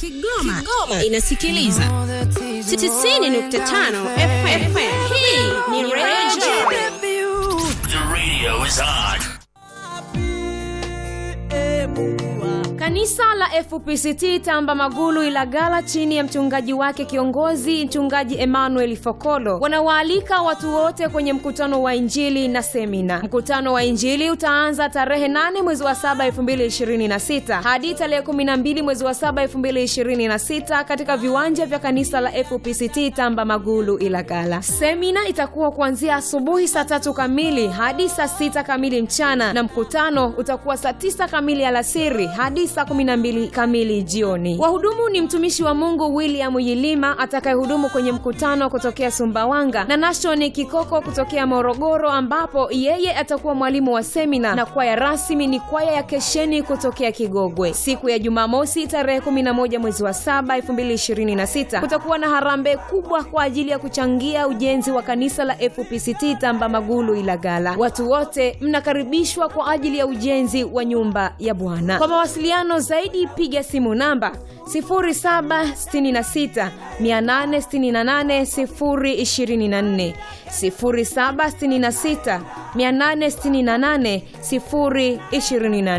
Kigoma, Kigoma inasikiliza 90.5 FM. Hii ni Radio The radio is on. Kanisa la FPCT Tamba Magulu Ilagala chini ya mchungaji wake kiongozi mchungaji Emmanuel Fokolo wanawaalika watu wote kwenye mkutano wa Injili na semina. Mkutano wa Injili utaanza tarehe 8 mwezi wa 7 2026 hadi tarehe 12 mwezi wa 7 2026 katika viwanja vya kanisa la FPCT Tamba Magulu Ilagala. Semina itakuwa kuanzia asubuhi saa tatu kamili hadi saa sita kamili mchana na mkutano utakuwa saa tisa kamili alasiri hadi saa 12 kamili jioni. Wahudumu ni mtumishi wa Mungu William Yilima atakayehudumu kwenye mkutano kutokea Sumbawanga na Nashoni Kikoko kutokea Morogoro, ambapo yeye atakuwa mwalimu wa semina, na kwaya rasmi ni kwaya ya Kesheni kutokea Kigogwe. Siku ya Jumamosi tarehe 11 mwezi wa 7 2026 kutakuwa na harambee kubwa kwa ajili ya kuchangia ujenzi wa kanisa la FPCT Tamba Magulu Ilagala. Watu wote mnakaribishwa kwa ajili ya ujenzi wa nyumba ya Bwana. Kwa mawasiliano zaidi piga simu namba 0766 868 024 0766 868 024